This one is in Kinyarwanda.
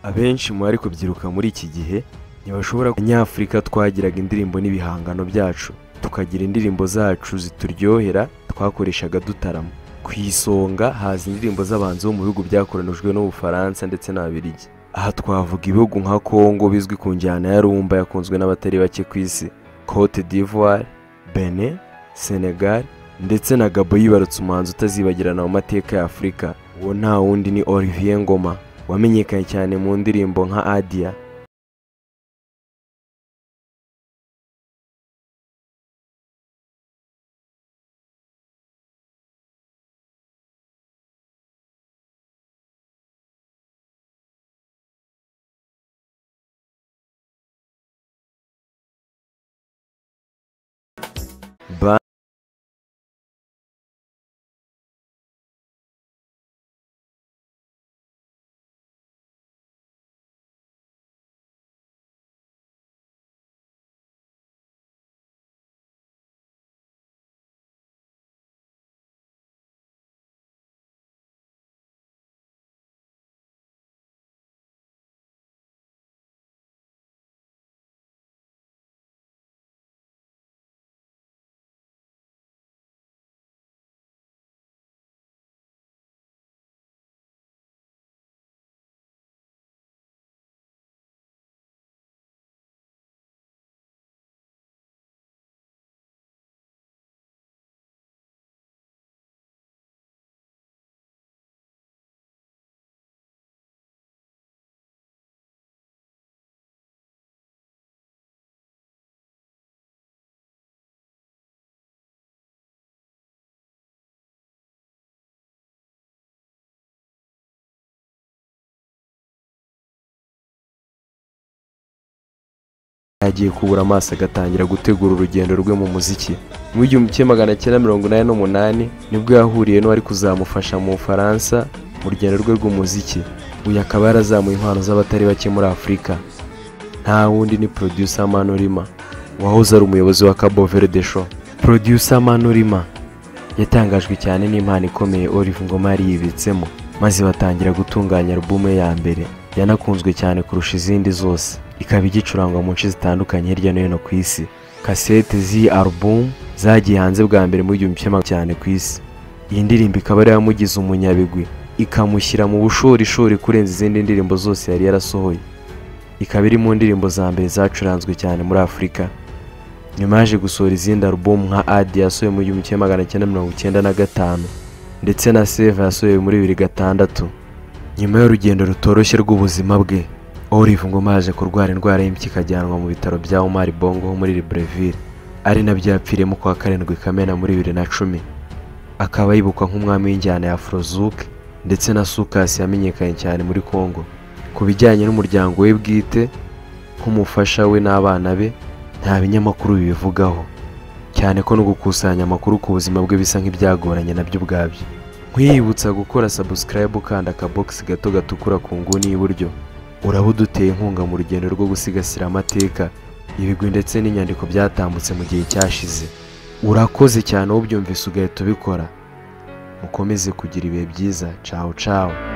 abenshi mu bari kubyiruka muri iki gihe ntibashobora abanyafurika twagiraga indirimbo n'ibihangano byacu tukagira indirimbo zacu zituryohera twakoreshaga dutarama ku isonga haza indirimbo z'abanzi bo mu bihugu byakoronijwe n'ubufaransa ndetse n'ababirigi aha twavuga ibihugu nka congo bizwi ku njyana ya rumba yakunzwe n'abatari bake ku isi cote d'ivoire benin senegal ndetse na gabo yibarutse umuhanzi utazibagirana mu mateka ya afurika uwo nta wundi ni olivier ngoma wamenyekanye cyane mu ndirimbo nka adia Ba- yagiye kubura amaso agatangira gutegura urugendo rwe mu muziki mu igihumbi kimwe magana cyenda mirongo inani n'umunani nibwo yahuriye n'uwari kuzamufasha mu bufaransa mu rugendo rwe rw'umuziki uyu akaba yarazamuye impano z'abatari bake muri afurika nta wundi ni producer manurima wahoze ari umuyobozi wa cabo verde show producer manurima yatangajwe cyane n'impano ikomeye olive ngoma yari yibitsemo maze batangira gutunganya alubumu ye ya mbere yanakunzwe cyane kurusha izindi zose ikaba igicurangwa mu nce zitandukanye hirya no hino ku isi kasete z'iyi alubumu zagiye hanze bwa mbere mu gihumbi kimwe magana cyane ku isi iyi ndirimbo ikaba ari yamugize umunyabigwi ikamushyira mu bushorishori kurenza izindi ndirimbo zose yari yarasohoye ikaba iri mu ndirimbo za mbere zacuranzwe cyane muri afurika nyuma yaje gusohora izindi alubumu nka adi yasohoye mu gihumbi kimwe magana cyenda mirongo icyenda na gatanu ndetse na seve yasohoye muri bibiri gatandatu nyuma y'urugendo rutoroshye rw'ubuzima bwe Olive Ngoma yaje kurwara indwara y'impyiko ikajyanwa mu bitaro bya Omar Bongo ho muri Libreville ari nabyo yapfiriyemo kuwa karindwi Kamena muri bibiri na cumi akaba yibukwa nk'umwami w'injyana ya Afrozouk ndetse na Sukasi yamenyekanye cyane muri Congo ku bijyanye n'umuryango we bwite nk'umufasha we n'abana be nta binyamakuru bibivugaho cyane ko no gukusanya amakuru ku buzima bwe bisa nk'ibyagoranye nabyo ubwabyo nkwiyibutsa gukora subscribe ukanda akabogisi gato gatukura ku nguni y'iburyo uraba uduteye inkunga mu rugendo rwo gusigasira amateka ibigwi ndetse n'inyandiko byatambutse mu gihe cyashize urakoze cyane ubyumvise ugahita ubikora mukomeze kugira ibihe byiza cawu cawu